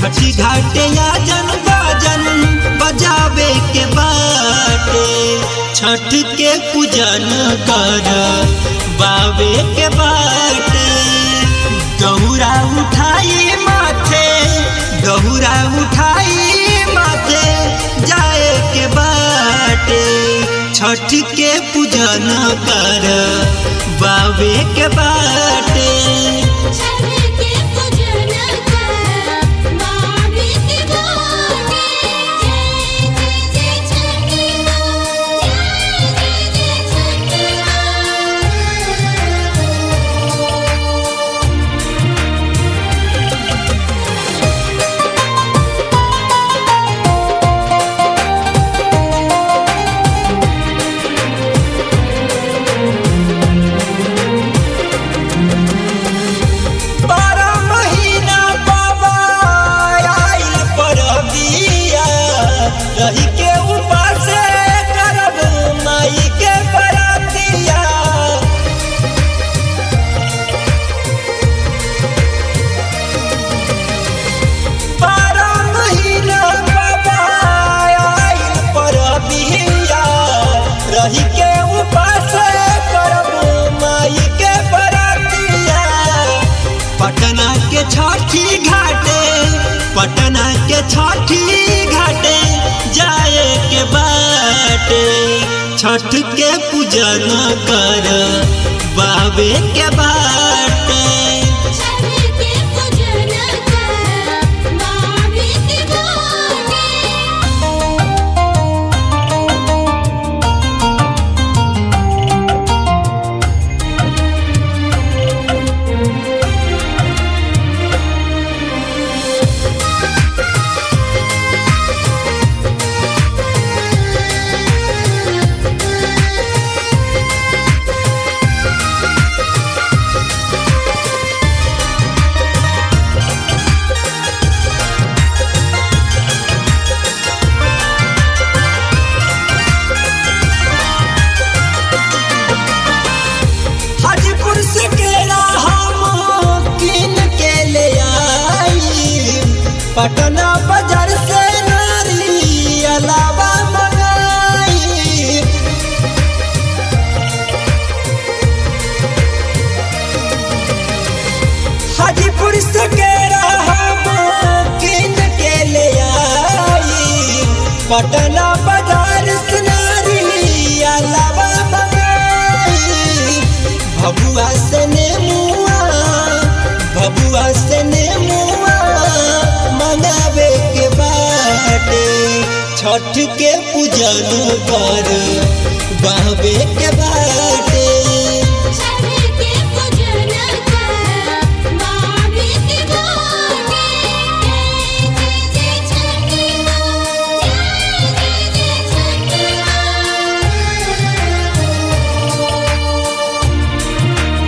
छठी घाटे आजन बाजन बजावे के बाटे छठ के पूजन कर बावे के बाटे दौरा उठाई माथे दौरा उठाई माथे जाए के बाटे छठ के पूजन कर बावे के बाटे छठ के पूजन कर बावे के बाटे जय जय जय छठी माँ जय जय जय छठी माँ बारह महीना बाबा आइल परबिया रही के उपास करब माई के बरातिया बारह महीना बाबा आइल परबिया रही के उपास करब माई के बरातिया पटना के छठी घाटे पटना के छठी घाटे जाए के बाटे छठ के पूजन कर बाबे के बाटे छठ के पूजन कर बावे के बाटे हाजीपुर से केला हम किन के ले आई पटना बाजार से नारी अलावा मंगाई हाजीपुर से केला हम किन के ले आई पटना बाजार से नारी अलावा मंगाई भबुआ से नेमुआ भबुआ से नेमुआ मनावे के बाटे छठ के पूजन कर बाबे के बाटे छठ के पूजन कर बावे के बाटे जय जय जय छठी माँ जय जय जय छठी माँ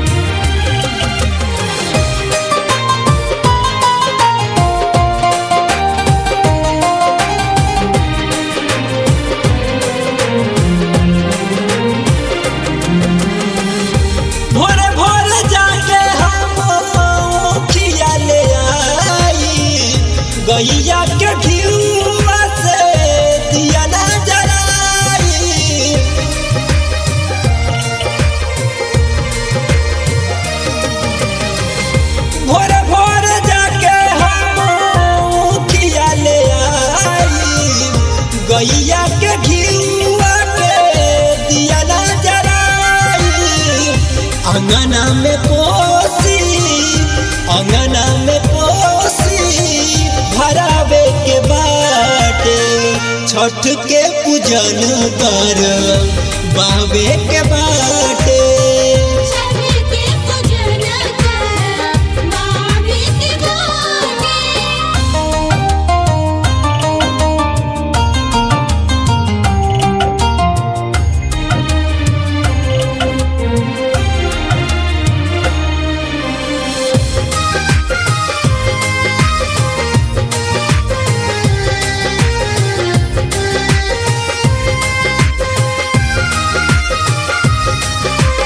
भोरे भोरे जाके हम खिया ले आई गैया के घिउआ से दिया ना जराई भोरे भोरे जाके हम खिया ले आई गैया के घिउआ के दिया ना जराई अंगना में कोसी अंगना में कोसी भरावे के बाटे छठ के पूजन कर बाबे के बाटे छठ के पूजन कर बावे के बाटे छठ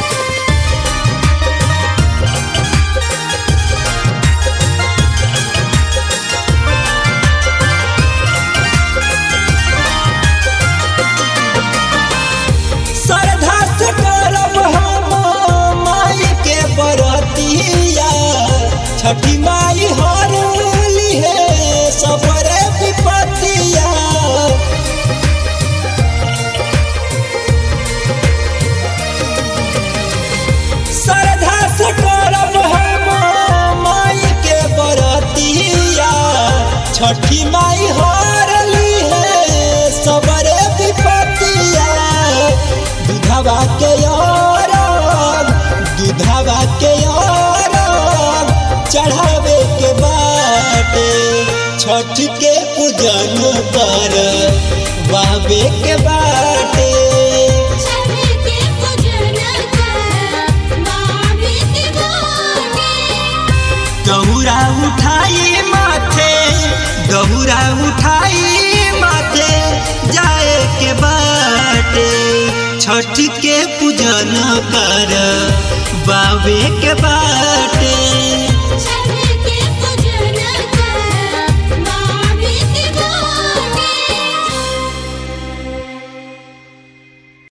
छठी माई हारली है सबरे विपतिया दूधवा के यार दूधवा के यार चढ़ावे के बाटे छठ के पूजन कर बाबे के बाटे छठी के पूजन कर बाबे के बाटे दहुरा उठाई माथे दहुरा उठाई माथे जाए के बाटे छठ के पूजन कर बाबे के बाटे छठी